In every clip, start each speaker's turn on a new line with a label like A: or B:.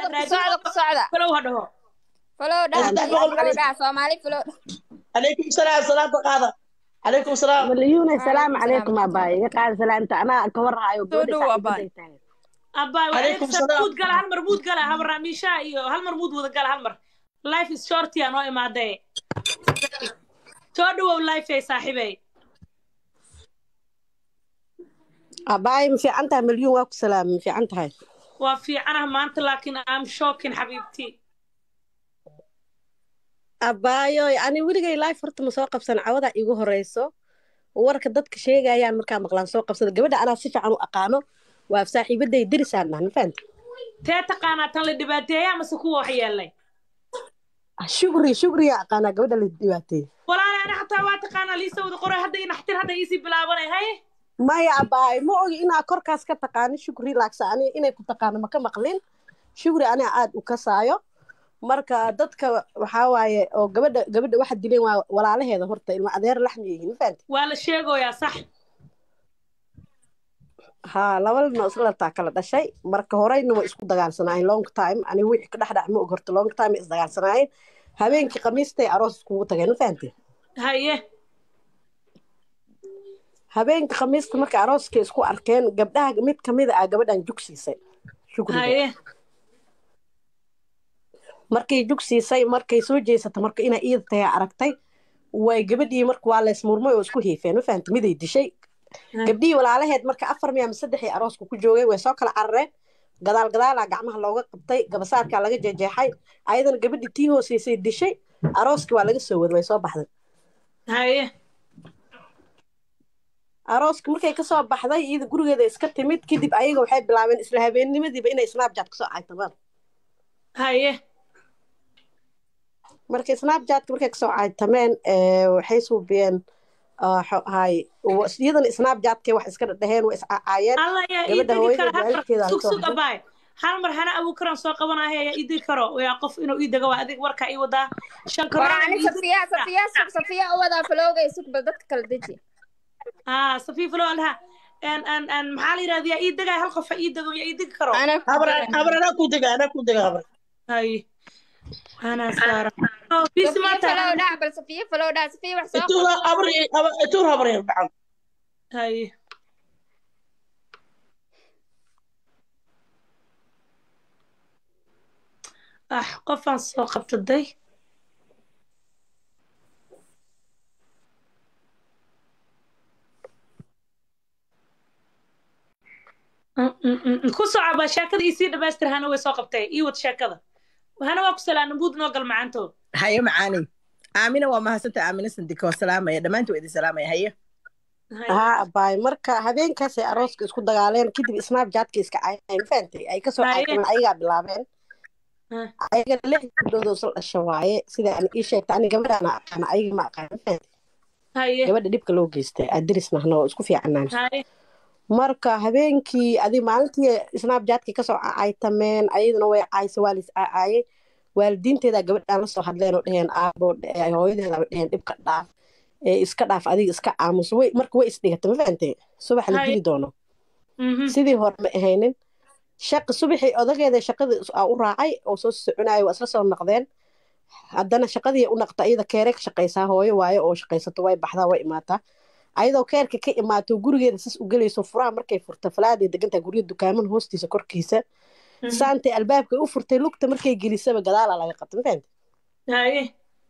A: ku socda ku socda
B: falow ha dhaho
A: falow dhaha
C: Saddex
A: falow
C: boqol
A: dhaha soomaali falow
C: calaykum salaam salaanta qaada calaykum salaam
D: مليون السلام
A: Waalaikum
D: عليكم
A: salaam.
D: أباي قاعد سلامت أنا كورها
E: Soo dhow, Abaay.
B: abbaay
C: Calaykum
B: waa
C: salaam.
B: muud gala hal mar muud gala habar raamiisha iyo hal mar muud wada gala hal mar life is short yaa noo imaadee soo dhawow life ay saaxiibey
D: أباي مفي عنتها مليون واكو سلام مفي عنتها
B: waa fiicanaha maanta laakiin am shocking xabiibtii
D: أبايو يعني ولقي لايف فرت مسوق بسنة عوضة إيجو هريسو warka dadka sheegayaan markaa maqlaan soo qabsada gabadha anaa si fiican u aqaano waa saaxiibaday derisaan nahna fahamta
B: tee taqaanaa tan la dhibaateeyaa mase kuwa wax yeelay
D: shugri shugriya aqaanaa gabadha la dhibaateeyey
B: walaala ana xataa waa taqaanaa liisa wada qoray hadda inaxtir hadda iisii bilaabanay haye
D: maya abaay ma ogi inaa korkaas ka taqaano shugri laaksa ani inay ku taqaano maka maqlin shugri aniga aad u kasaayo marka dadka waxaa waaye oo gabadha gabadha waxa dileen waa walaalaheeda horta ilma adeer laxmi yihiin ma fahamti
B: waa la sheegoyaa sax
D: haa laba lino isla taa kala dhashay marka horeyna way isku dagaalsanaayeen long time ani wixii ka dhexdhac ma og horta long time ay isdagaalsanaayeen habeenkii khamiistay aroos iskugu tageen ma fahamti
B: haye
D: habeenkii khamiista markay arooskay isku arkeen gabdhaha mid kamida ah gabadhan jugsiisay shugriga
B: haye
D: markay jugsiisay markay soo jeesata marka inay iida tahay aragtay way gabadhii marka waa leysmurmay oo isku hiifeen ma fahamta miday dishay gabdhihii walaalaheed marka afar miya ama saddexii arooska ku joogay way soo kala carareen gadaal gadaalaa gacmaha looga qabtay gabasaarkaa laga jejeexay ayadana gabadhii tii hooseysay dishay arooskii waa laga soo waday way soo baxday
B: haye
D: arooska markay kasoo baxday iyada gurigeeda iska timid kadib ayaga waxay bilaabeen isla habeennimadiiba inay snapchat kasoo caytamaan
B: haye
D: markay snapchatka markay kasoo caytameen ee, waxay suubiyeen ah, xo- hay wa- iyadana snapchatkay wax iska dhaheen way iscacaayeen
B: alla yaa ii
D: gabadha
B: degi
D: hooyada
B: kara hal mar
D: waalidkeeda
B: sug
D: soo
B: sug
D: baxday
B: abaay hal mar hana abuukaran soo qabanaya yaa ii degi karo yaa qof inuu ii dego waa adig warkaa ii wadaa shan
A: war
B: karoon
A: ani safiya safiya sug safiya u wadaa falowgay sug bal dadka kala deji
B: aa safiif loo alha en en en maxaa la yidhahda yaa ii degaya hal qof ha ii dego yaa ii degi karo
A: ana
C: habar habar anaa ku dega anaa ku dega habar
B: haye ana saara Oh, bisi
A: safiya
B: maanta
A: falow dhaha bal safiya falow dhaha safiya wax soo
C: ituur
A: qor
C: habar ituur habar yar gacan
B: haye ah qofaan soo qabtaday Mm, mm, mm, mm. ku socaba sheekada isii dhamaystir hana way soo qabtay ii wad sheekada hana waa ku salaana buud noo gal macaantood
E: haye macaani aamina waa mahadsanta aamina sandika waa salaamaya dhammaantood idin salaamaya haye
B: Haye.
D: haa abaay marka habeenkaasay arooska isku dagaaleen kadib snapchatka iska caayeen ma fahantay ay kasoo
B: Haye.
D: caytameen ayagaa bilaabeen
B: Ah.
D: ayagana lix gabdhood oo isla dhasha waaye sida aan ii sheegta ani gabadhaana aqaana ayaga ma aqaan ma fahantay
B: haye
D: gabadha dhibka loo geystay adiris nahna oo isku fiicnaan
B: haye
D: marka habeenkii adi maalintii snapchatkii kasoo caytameen ayaduna way caaysa waa lis caayay waalidiinteeda gabadhaan la soo hadleen oo dheheen aabo eh, hooyadeeda bay dheheen dhibka dhaaf ee iska dhaaf adiga iska aamuso way marka way isdhigata ma fahantay subax la
B: Haye.
D: dili doono
B: Mhm.
D: sidii hore ma ahaynin shaqa subaxii odageeda shaqadii aa u raacay oo soo soconayo waa isla soo noqdeen haddana shaqadii u naqta iyada keere ka shaqaysaa hooyo waayo oo shaqaysato way baxdaa way imaataa ayadoo keerka ka imaato gurigeeda sas u gelayso furaha markay furta falaaday degantaa gurya dukaaman hoostiisa korkiisa
B: Mhm.
D: saantay albaabka u furtay lugta markay gelisaba gadaala laga qabtay ma fahamtay
B: haye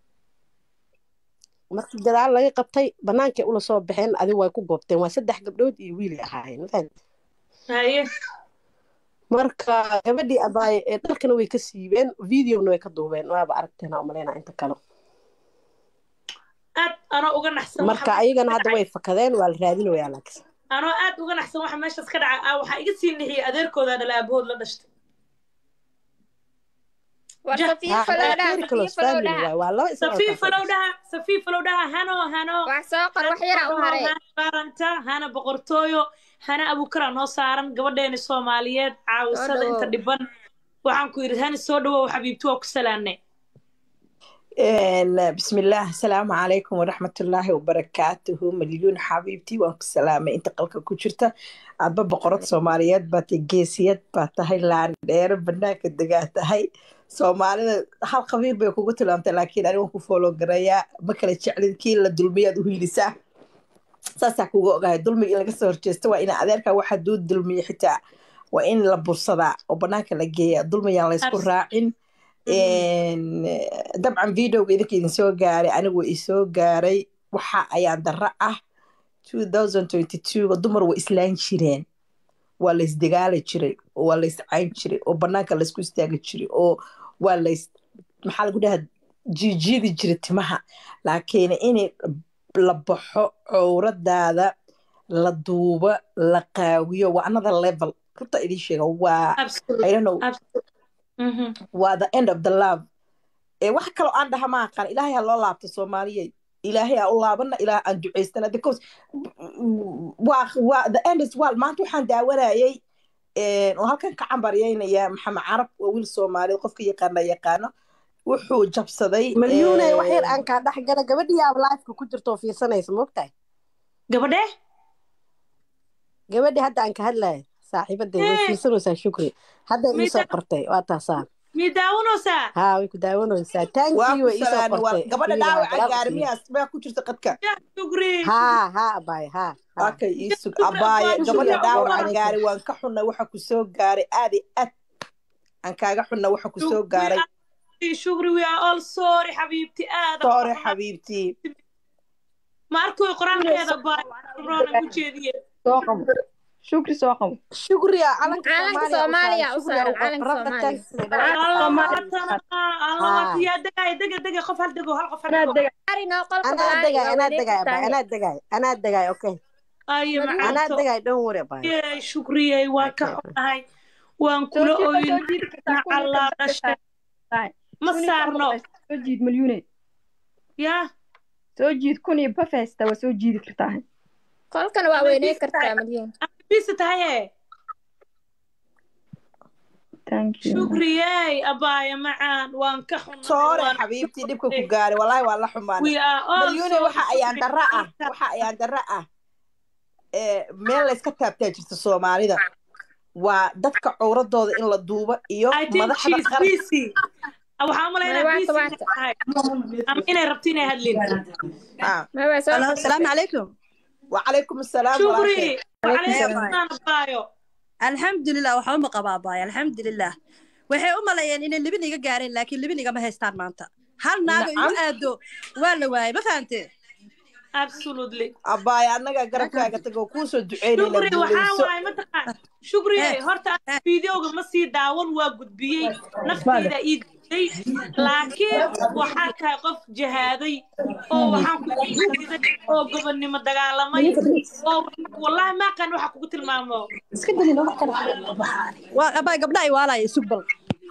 D: markii gadaal laga qabtay banaankay ula soo baxeen adigu way ku goobteen waa saddex gabdhood iyo wiilay ahaayeen ma fahamtay
B: haye
D: marka gabadhii abaay ee dharkana way ka siibeen videona way ka duubeen waaba aragteena umaleynaa inta kale
B: aad anoo uga naxsan
D: marka
B: waxa
D: ayagana
B: meeshaas ka
D: hadda
B: dhacay
D: way fakadeen waa la raadinayaa laakiin
B: anoo aad uga naxsan waxa meeshaas ka dhacay ah waxaa iga sii nixiyay adeerkooda dhala aabahood la dhashtay
A: war
B: Ja-
A: safiya
D: haa
A: falow dhaha
D: very
A: safiya
D: close
A: falow
D: family
A: dhaha
D: waay waa laba isla
B: safiif falow dhaha safiif falow dhaha hano hano
A: wax soo qor wax yara u haray
B: hana qaranta hana boqortooyo hana abukara noo saaran gabadheeni soomaaliyeed caawisada
A: dhawow.
B: inta dhiban waxaan ku yidhi hani soo dhawow xabiibti waa ku salaanay
E: Een, bismillaah asalaamu calaykum waraxmatullaahi wabarakaatuhu malyuun xabiibtii waan ku salaamay inta qalka ku jirta adba boqorad soomaaliyeed baa tahay geesiyad baa tahay laandheero banaanka degaa tahay soomaalida hal qabiil bay kugu tilmaamtay laakiin aniga waan ku fooloo garayaa ma kala jeclin kii la dulmiyaad u hiilisaa saasaa kuga ogahay dulmiga in laga soo horjeesta waa ina adeerka waxa duu dulmiya xitaa waa in la bursadaa oo banaanka la geeya dulmiyaan laysku
B: Abs-
E: raacin Een, dabcan videoga idinka idin soo gaaray anigu isoo gaaray waxa ayaan darro ah 2022 dumar way islaan jireen waa la isdagaali jiray oo waa la iscayn jiray oo banaanka laysku istaagi jiray oo waa lays maxaa lagu dhahaa jiijiidi jiray timaha laakiin in la baxo cowradaada la duubo la qaawiyo waa another level runta idiin sheega waa
B: Absolutely.
E: I don't know
B: Absolutely. Mhm.
E: waa the end of the love ee wax kaloo aan dhaha ma aqaan ilaahay ha loo laabto soomaaliyey ilaahay ha u laabana ilaah aan ducaystana because waa waa the end is well maanta waxaan daawanayay een, oo halkan ka cambaryeynaya maxamed carab waa wiil soomaaliyeed qofka yaqaana yaqaano wuxuu jabsaday
D: malyuunay wax yar
E: een,
D: aan kaa dhex gala gabadhii aab lifeka ku jirto oo fiirsanaysa moogtahay
B: gabadhe
D: gabadhii hadda aan ka hadlaya saaxiibadey way
B: Ee.
D: fiirsanaysaa shukri hadda
B: Mida-
D: iisoo qortay waa taasaa
B: mii daawanaysaa
D: haa way ku daawanaysaa
E: waa
D: taankii
E: ku
D: way iisoo
E: salaamay waa
D: qortay
E: gabadha
D: Fiiri,
E: dhaawaca
D: galaal
E: gaari
D: u
E: miyaas baa ku jirta qadka
B: Ya, shukri
D: haa haa abaay haa haa
E: akay iisug
B: Shukri,
E: abaaye
B: abaaye,
E: gabadha
B: shukri,
E: dhaawaca
D: abaaye.
E: gaari waan ka xunnay waxa ku soo gaaray aad iyo aad aan kaaga xunnay waxa ku soo gaaray
B: shukri we are all sorry xabiibti aada
E: soore xabiibtii
B: ma arkoy qoraankeeda baa roona u jeediye
A: soo qabo shukri soo qabo
D: shukriya calanka
A: Calanka
D: soomaaliya
A: Soomaaliya u saaran, calanka Soomaaliya.
B: yaa degay dega dega qof hal dego hal qof hal dego
A: Ari noo qolka
D: anaa
A: balaayo,
D: degay
A: waa
D: anaa
A: wareeg
D: degay
A: tahay.
D: abaay anaa degay anaa degay okay
B: aye
D: anaa
B: macaanto
D: degay don't worry abaay
B: yee shukriyey waan ka xunahay waan kula oyin nacallaa dhashay ma saarno
A: soo jiid malyuune
B: yaa
A: soo jiid kun iyo bafesta waa soo jiidi kartaa
F: qolkana waa weyney kartaa malyan
B: bisi tahaye
A: thank you
B: shukriyey abaaya macaan waan ka
E: soore
B: xunahay
E: xabiibtii dhibka ku gaaray wallaahi waa la xumaanay
B: we are all
E: malyuune
B: sorry,
E: waxa ayaan
B: shukri.
E: darro ah waxa ayaan darro ah ee meel layska taabtaa jirta soomaalida waa dadka cowradooda in la duubo iyo
B: I think
E: madaxda
B: she's
E: qaran
B: busy. waxaa u malaynaa
F: Waata,
B: busy
F: waata.
B: tahay ama inay rabto inay hadlin
E: Ah,
F: ma waa soo
E: asalaamu calaykum wacalaykum asalaam
B: shukri
E: walaashay
B: wacalaykum baayo
G: alxamdulilah waxba ma qabaa baay alxamdulilah waxay u maleeyeen inay libin iga gaareen laakiin libin igama haystaan maanta hal naago igu aado waa la waayay ma fahante
B: absolutely
E: abbaaya annaga garabkaaga tagoo kuusoo duceynayna
B: shukri waxaa
E: guulayso
B: waaye mataqaan shukri
G: Eh.
B: horta fideoga ma sii daawan waa gudbiyey nafteyda ii gudbay laakiin waxaa tahay qof jahaaday oo waxaan ku diiday oo gobonnimo dagaalamay oo wallahi maaqan waxa kugu tilmaamo
G: waa abaa gabdha ay waalaya isug bal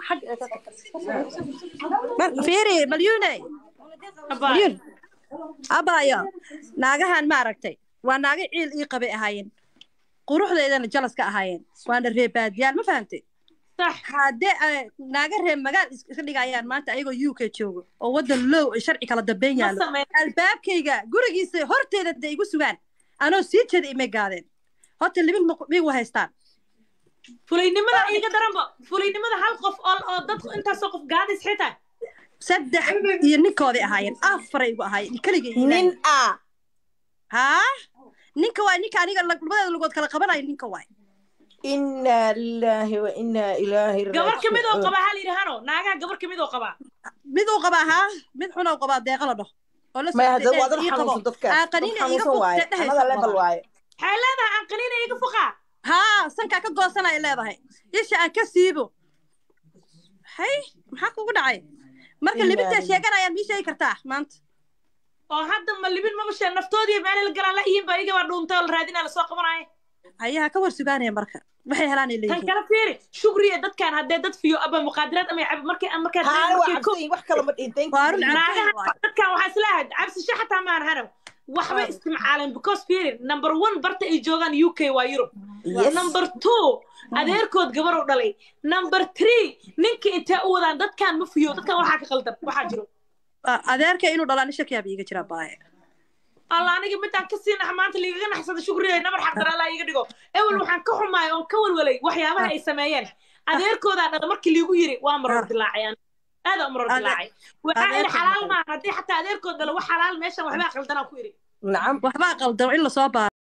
G: Mar- fiiri malyuune
B: Abaa.
G: malyuun abaayo naagahan ma aragtay waa naago ciil ii qabay ahaayeen quruxdeedana jalas ka ahaayeen waana reebaadiyaal ma fahantay
B: sax
G: haddee ay naaga reer magaal is- iska dhigayaan maanta ayagoo u k joogo oo waddan low ay sharci kala dambeyn
B: ma
G: yaallo
B: sameyn
G: albaabkayga gurigiisa horteeda da igu sugaan anoo sii jeeda imay gaadeen horta libin migu haystaan
B: fulaynimada iiga daranba fulaynimada hal qof oo oo dadku intaasoo qof gaadis xitaa
G: saddex iyo ninkooday ahaayeen afaray igu ahaayeen keligay
E: nin ah
G: haa ninka waay ninka aniga lag- labadeeda lugood kala qabanayo ninka waay
E: inaa lilaahi wa inaa ilaahi
B: gabar kamid oo
E: raajicuun
B: qabaa hal yidhi hano naagaha gabar kamid oo qabaa
G: mid uu qabaa haa mid xun oo qabaa deeqa la dhaho oo la
E: maya
G: socotay
E: hadda waa dad
G: ee ii qabo
E: xanuunsan dadkaas
G: aa
E: dad
G: qaniina iiga
E: xanuunsan waaye
G: fuqtee dhehaysa
E: another level
G: badan.
E: waaye
B: waxay leedahay aan qaniina iga fuqaa
G: haa sankaa ka goosanaya leedahay isha aan ka siibo hay maxaa kugu dhacay marka
E: Ilaahi.
G: libintaa sheeganayaan mii sheegi kartaa maanta
B: oo hadda ma libin maba shee naftoodii meelay la galaan la ihiin ba iyaga baa dhuuntay oo la raadinaa lasoo qabanaayo
G: ayaha ka war sugaanaya marka waxay helaan ay
B: tan
G: leeyihiin
B: kala fiiri shugriya dadkan haddee dad fiyo aba muqaadiraad ama cab markay markay
E: haana waa
B: markay ko
E: cabsayin wax kale ma dhihin thank
G: waa run
E: you
G: cabsan waay
B: dadkan waxaa islahayd cabsisho xataa maan hanow waxbay istimcaaleen because fiiri number one barta ay joogaan u k waa yurub
E: yes
B: number two adeerkood gabar u dhalay number three ninka intee u wadaan dadkan ma fiyo dadkan waxaa ka qaldan waxaa jiro
G: A- adeerka inuu dhalaan shakiyaaba iiga jira baaye
B: alla aniga midaan kasii nax maanta liigaga naxsada shukriya nabar xaqdara alla iga dhigo ewel waxaan ka xumaay oon ka walwalay waxyaabaha ay sameeyeen adeerkoodaa dhala markii liigu yiri waa maroor dilaacay aan aada u maroor
G: Ade-
B: dilaacay waxaa iri
G: adeerka
B: xalaal
G: maxay?
B: maaha haddii xataa adeerkood dhala wax xalaal meeshan waxbaa qaldanaa ku iri
E: nacam
G: waxbaa qaldamo in lasoo baaro